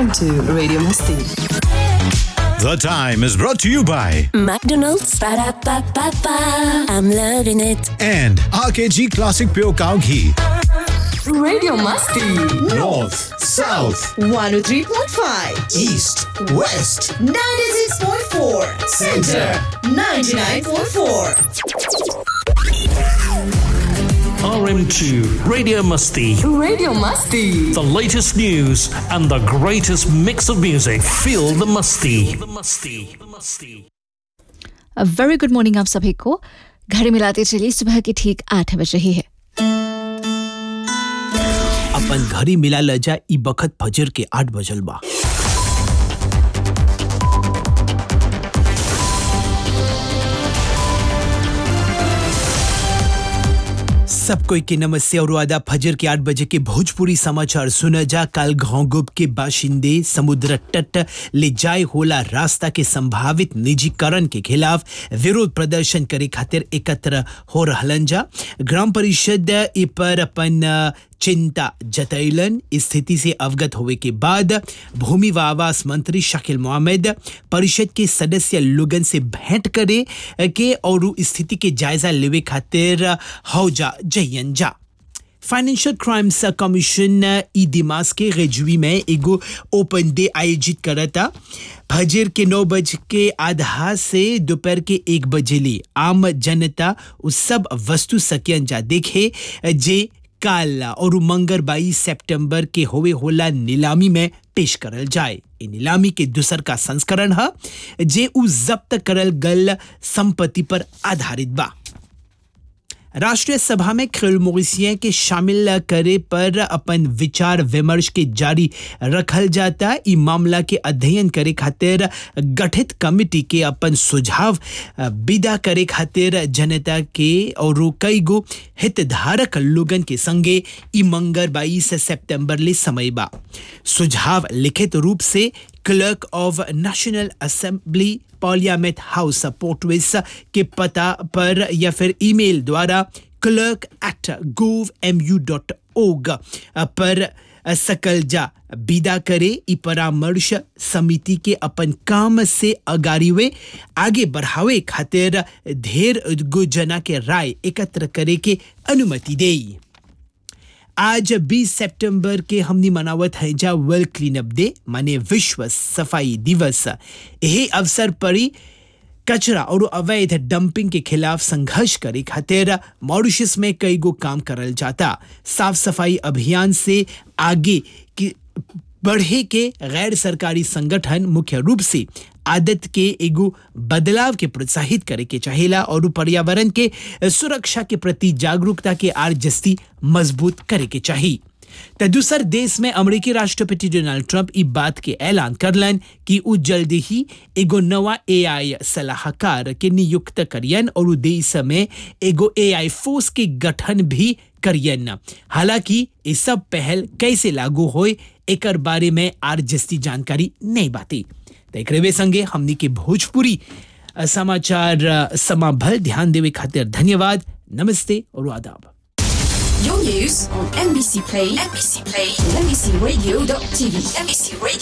Welcome to Radio Masti. The time is brought to you by McDonald's. Ba-da-ba-ba-ba. I'm loving it. and RKG Classic Pure Cow Ghee. Radio Masti. North, South, 103.5, East, West. 96.4, Center, 99.4. RM2 Radio Musty. Radio Masti. The latest news and the greatest mix of music. Feel the musty. The musty. The musty. अ very good morning आप सभी को घड़ी मिलाते चलिए सुबह के ठीक आठ बज रही है अपन घरी मिला ल जा ई बखत फजर के आठ बजल बा सब कोई के नमस्ते और आदा फजर के आठ बजे के भोजपुरी समाचार सुना जा कल घोंगुब के बाशिंदे समुद्र तट ले जाए होला रास्ता के संभावित निजीकरण के खिलाफ विरोध प्रदर्शन करे खातिर एकत्र हो रहलन जा ग्राम परिषद इ पर अपन अ, चिंता जतैलन स्थिति से अवगत होवे के बाद भूमि व आवास मंत्री शकील मोहम्मद परिषद के सदस्य लोगन से भेंट करे के और उ स्थिति के जायजा लेवे खातिर हौजा जयन जा फाइनेंशियल क्राइम्स कमीशन ई दिमाग के रेजुई में एगो ओपन डे आयोजित करता फजर के नौ बज के आधा से दोपहर के एक बजे ले आम जनता उस सब वस्तु सकियन जा देखे जे काल और मंगर बाईस सितंबर के होवे होला नीलामी में पेश करल जाए ए नीलामी के दूसर का संस्करण है जे उ जब्त करल गल संपत्ति पर आधारित बा राष्ट्रीय सभा में खेल मोरिसिया के शामिल करे पर अपन विचार विमर्श के जारी रखल जाता ई मामला के अध्ययन करे खातिर गठित कमिटी के अपन सुझाव अ, विदा करे खातिर जनता के और कई गो हितधारक लोगन के संगे ई मंगर बाईस सितंबर ले समय बा सुझाव लिखित रूप से clerk of national assembly parliament house पोर्टविस के पता पर या फिर ईमेल द्वारा clerk at gov M U dot org पर सकल जा विदा करे ई परामर्श समिति के अपन काम से अगारीवे आगे बढ़ावे खातिर ढेर गो जना के राय एकत्र करे के अनुमति देई आज 20 सितंबर के हमनी मनावत है जा वर्ल्ड क्लीन अप डे माने विश्व सफाई दिवस यही अवसर पर ही कचरा और अवैध डंपिंग के खिलाफ संघर्ष करे खातिर मॉरिशस में कई गो काम करल जाता साफ सफाई अभियान से आगे की बढ़े के गैर सरकारी संगठन मुख्य रूप से आदत के एगो बदलाव के प्रोत्साहित करे के चाहेला और उ पर्यावरण के सुरक्षा के प्रति जागरूकता के आर जस्ती मजबूत करे के चाहिए त दूसर देश में अमेरिकी राष्ट्रपति डोनाल्ड ट्रंप ई बात के ऐलान करलन कि उ जल्दी ही एगो नवा एआई सलाहकार के नियुक्त करियन और उ देश में एगो एआई फोर्स के गठन भी करियन हालांकि ये सब पहल कैसे लागू होए एकर बारे में आर जस्ती जानकारी नहीं बाती त एकरे संगे हमनी के भोजपुरी अ, समाचार अ, समाभल ध्यान देवे खातिर धन्यवाद नमस्ते और आदाब Your news on NBC Play, NBC Play, and NBCRadio.tv, NBC Radio.